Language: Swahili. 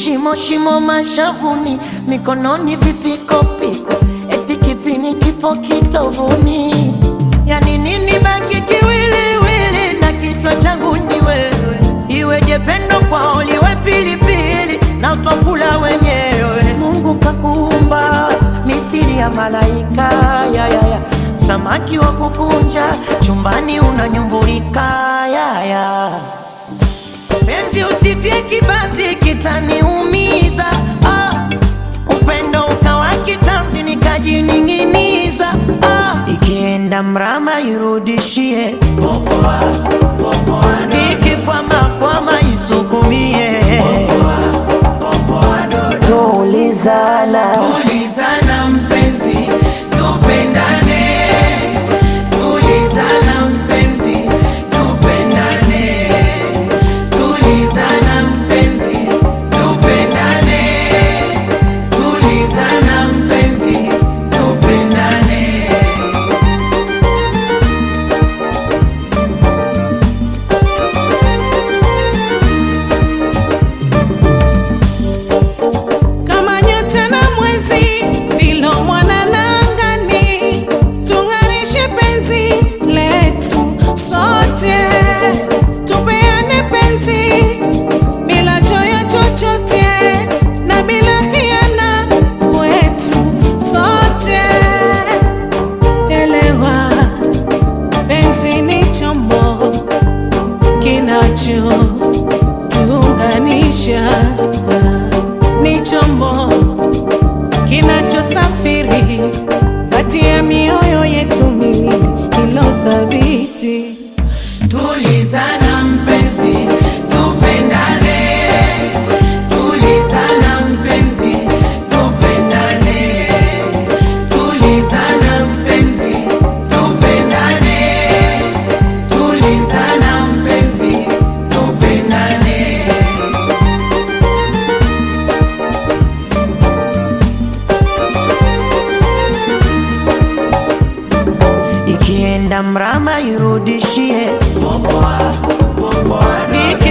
shimo shimo mashavuni, mikononi vipikopiko, eti kipini kipo kitovuni. Yani nini baki kiwiliwili na kichwa changu ni wewe, iweje pendo kwao liwe pilipili na utwakula wenyewe. Mungu kakuumba mithili ya malaika ya, ya, ya. Samaki wa kukunja chumbani unanyumbulika ya, ya. Penzi usitie kibanzi kitaniumiza ah. Upendo ukawa kitanzi nikajining'iniza ah. Ikienda mrama irudishie popoa, popoa, ikikwama kwama isukumie tulizana Tulizana mpenzi, tupendane. Tulizana mpenzi, tupendane. Tulizana mpenzi, tupendane. Tulizana mpenzi, tupendane. kama nyota na mwezi vilo mwanana angani, tung'arishe penzi letu sote, tupeane penzi bila choyo chochote na bila hiana kwetu sote. Elewa, penzi ni chombo kinachotuunganisha ni chombo kinachosafiri kati ya mioyo yetu miwili ilo thabiti. Tulizana mpenzi, tupendane. Tulizana mpenzi, tupendane. Tulizana mpenzi, tupendane. Tulizana mpenzi, tupendane. ikienda mrama irudishie Popoa, popoa, Iki